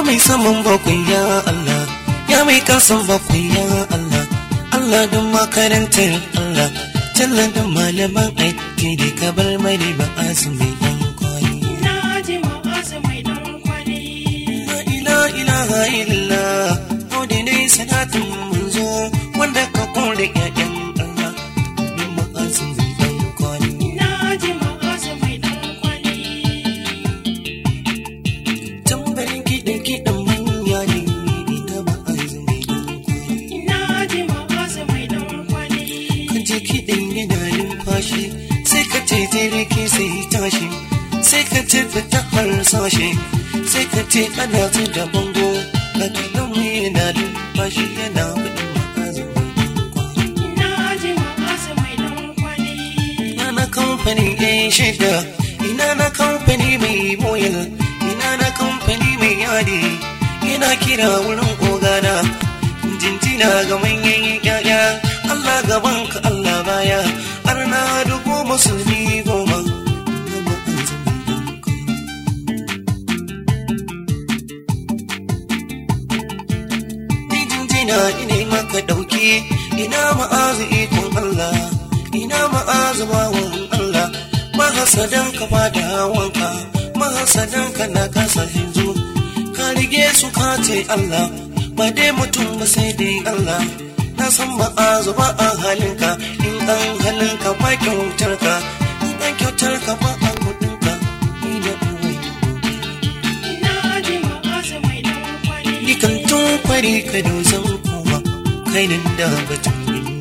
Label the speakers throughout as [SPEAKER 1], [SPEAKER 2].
[SPEAKER 1] mai saman bakwai ya Allah ya mai kasan bakwai ya Allah Allah don makarantar Allah Jalla da malaman addini ka bar mani ba azumi yan kwani
[SPEAKER 2] Na ji ma'azu mai dan kwali.
[SPEAKER 1] La ila ilaha illa Odi ne sanatun munzo wanda ka kore ƴaƴan Allah bin ma azumi yan kwani
[SPEAKER 2] Na ji ma'azu mai dan kwali.
[SPEAKER 1] Tambarin kiɗan kiɗan manya ne ita ba azumi yan kwani
[SPEAKER 2] Na ji ma'azu mai dan kwali.
[SPEAKER 1] ka je kiɗin yana numfashi sai ka ce jirgi sai tashi sai ka ce fita harsashe sai ka ce ana su da bango ka kiɗan mu yana numfashi yana faɗin ma'azin
[SPEAKER 2] Na ji ma'azu mai dan kwali.
[SPEAKER 1] ina na kamfani ɗaya shida ina na kamfani mai boyal ina na kamfani mai yadi ina kira wurin ogana jinjina ga manyan yaya Allah gaban ka Allah baya har na dubu musulmi goma Ni jinjina ina maka ɗauki ina ma'azi ikon Allah ina ma'azi bawan Allah mahasadan ka ba da wanka mahasadan ka na kasa hinzu ka rige su ka ce Allah ba dai mutum ba sai dai Allah na san ma'azu ba a halinka in an halinka ba kyautar ka in an kyautar ka ba a kudinka ni da uwai
[SPEAKER 2] Na ji ma'azu mai dan kwali.
[SPEAKER 1] ni kan tun kwari ka dozan kuma kai nan da batun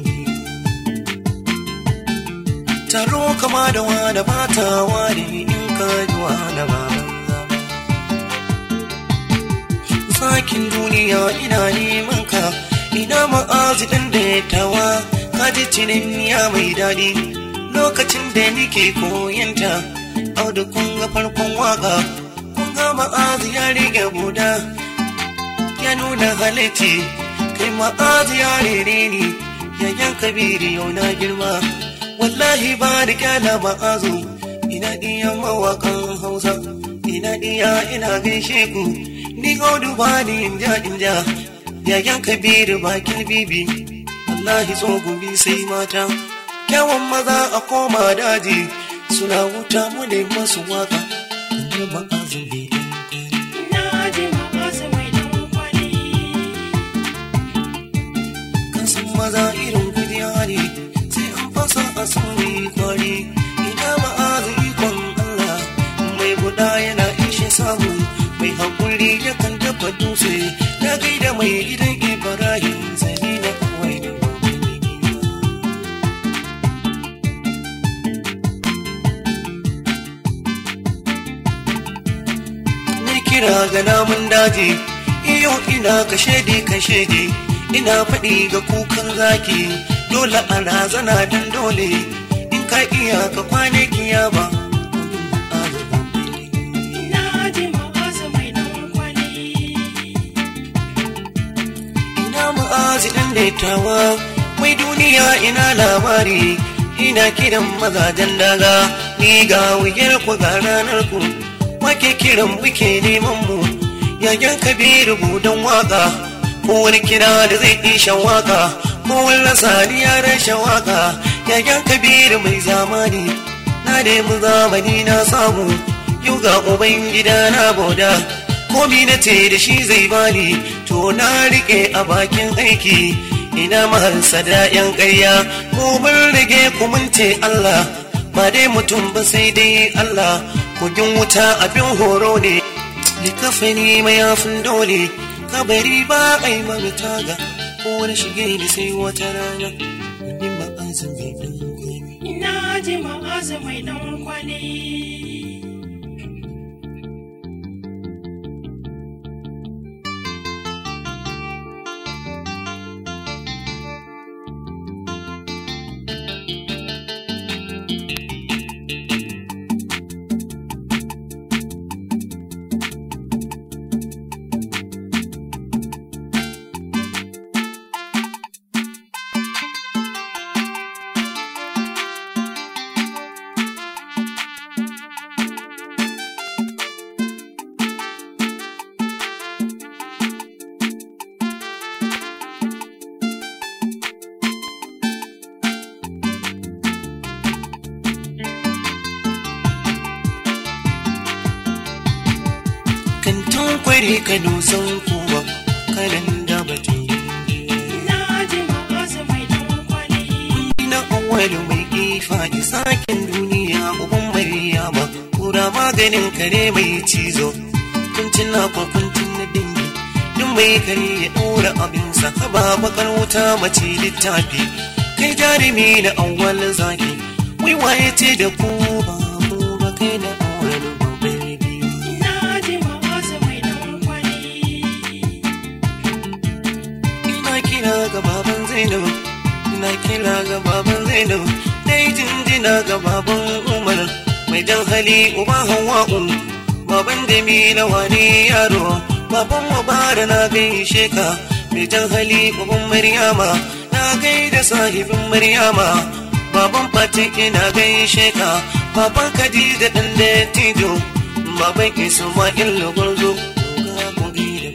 [SPEAKER 1] taro kama da wada ba ta ware in ka ji wada ba sakin duniya ina neman ka ina ma'azi ɗin da ya tawa ka ji cinin ya mai daɗi lokacin da nike koyanta auda kun ga farkon waka kun ga ma'azi ya rige buda ya nuna halitti kai ma'azi ya rere ni yayan kabiri yau na girma wallahi ba da kyala ma'azu ina iya mawakan hausa ina iya ina gaishe ku ni gaudu ba ni inja inja yayan kabiru bakin bibi wallahi tsogumi sai mata kyawun maza a koma daji suna wuta mu ne masu waka kuma ma'azu bai
[SPEAKER 2] Na ji ma'azu mai dan kwali.
[SPEAKER 1] kasan maza irin kudiya ne sai an fasa a sauri kwari ina ma'azu ikon Allah mai guda yana ishe samu mai haƙuri yakan dafa dutse na gaida mai gidan Ibrahim zani na kawai da Ni kira ga namun daji iyo ina kashe di kashe di ina faɗi ga kukan zaki dole a razana dan dole in ka iya ka kwane kiyama
[SPEAKER 2] Na ji ma'azu mai dan kwali.
[SPEAKER 1] ina ma'azi ɗan daitawa mai duniya ina labari ina kiran mazajen daga ni ga wuyar ku ga ranar ku wake kiran muke neman mu yayan kabiru budan waka ko wani kira da zai isha waka ko wani lasani ya rashin waka yayan kabiru mai zamani na nemi zamani na samu yau ga uban gida na boda komi na ce da shi zai bani to na rike a bakin aiki ina maharsa da yan ƙarya mu mun rage ku mun ce Allah ba dai mutum ba sai dai Allah kogin wuta abin horo ne likafani mayafin dole kabari ba a yi mana taga ko wani shige ni sai wata rana ni ba azumi ɗin gobe
[SPEAKER 2] Na ji ma'azu mai dan kwali.
[SPEAKER 1] bari ka dusan kowa kanan da batun
[SPEAKER 2] na ji ma'azu mai dan kwali
[SPEAKER 1] na awwalu mai kifa da sakin duniya uban maryama kura maganin kare mai cizo kuncin na kwakuncin na dingi duk mai kare ya ɗora abinsa haba bakar wuta mace littafi kai jarumi na awwal zaki wai waye ce da ku ba mu ba kai na awwalu babbar biyu
[SPEAKER 2] na ji ma'azu mai dan kwali
[SPEAKER 1] ina kira ga baban zainab ina kira ga baban zainab dai jinjina ga baban umar mai jan hali uba hawa'u baban jamila wani yaro baban mubara na gaishe ka mai jan hali uban maryama na gaida sahibin maryama baban fati ina gaishe ka baban khadija dan dattijo baban isma'il gwarzo ga gobe da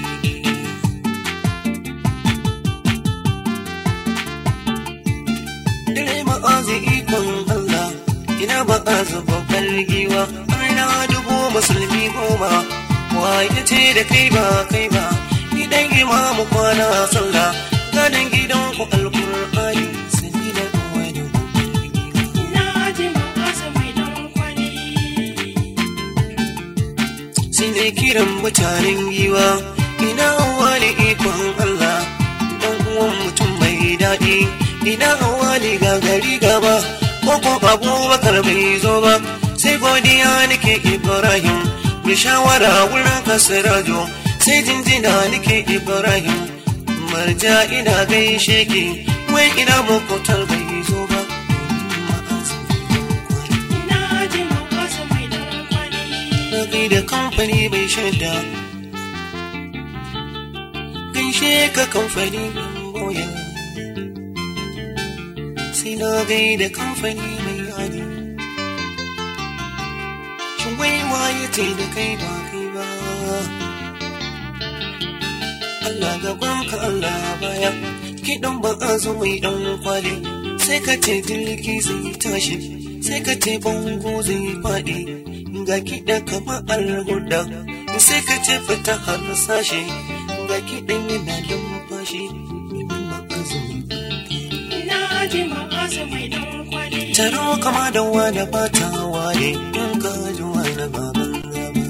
[SPEAKER 1] dare ma'azi ikon Allah ina ma'azi babbar giwa ana dubu musulmi goma waye ce da kai ba kai ba ni dan imamu kwana sallah ganin gidan ku alqur'ani sani da wani
[SPEAKER 2] na ji ma'azu mai dan kwali
[SPEAKER 1] sai ne kiran mutanen giwa ina wani ikon Allah dan uwan mutum mai daɗi ina wani gagari gaba ko ko abubakar bai zo ba sai godiya nake ibrahim mai shawara wurin kasirajo sai jinjina nake ibrahim marja ina gaishe ki wai ina makotar bai zo ba
[SPEAKER 2] na ji ma'azu mai dan kwali
[SPEAKER 1] Kai da kamfani bai shaida gaishe ka kamfani boya sai na gaida kamfani mai yadi shin wai waye ce da kai ba kai ba Allah gaban ka Allah baya kiɗan ba a zo mai ɗan kwali sai ka ce jirgi zai tashi sai ka ce bango zai faɗi ga kiɗa kamar alhuda sai ka ce fita har sashe ga kiɗan yana lumfashi domin ma'azumi
[SPEAKER 2] na ji ma'azu mai dan kwali
[SPEAKER 1] taro kama da wani bata ware in ka ji wani baban gaba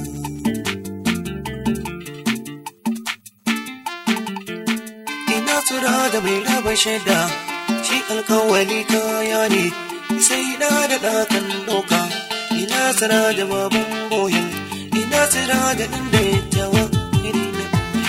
[SPEAKER 1] ina tura da mai raba shaida shi alkawali kaya ne sai da da ɗakan doka ina tsira da baban boyin ina tsira da ɗan da ya tawa iri na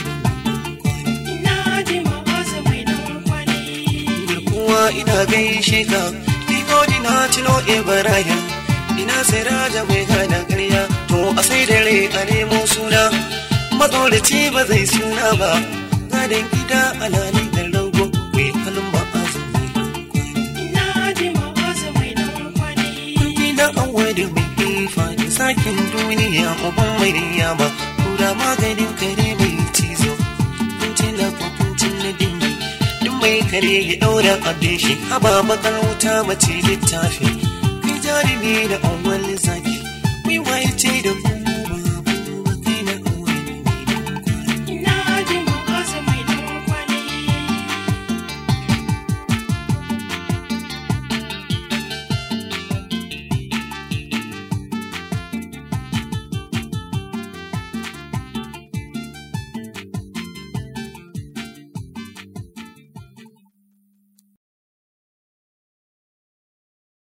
[SPEAKER 2] na ji ma'azu mai dan kwali
[SPEAKER 1] garkuwa ina gaishe ka Digodi na cino Ibrahim ina tsira da mai gada ƙarya to a sai dare a nemo suna matsoraci ba zai suna ba gadon gida alali da rago mai halin ba a zuwa
[SPEAKER 2] na ji ma'azu mai dan kwali
[SPEAKER 1] gida an wadi mai kifa da sakin duniya uban mai ba kura maganin kare mai cizo kuncin da kuncin na dingi duk mai kare ya daura abin shi haba bakar wuta mace littafi kai jarumi da awwal zaki mai waye ce da ku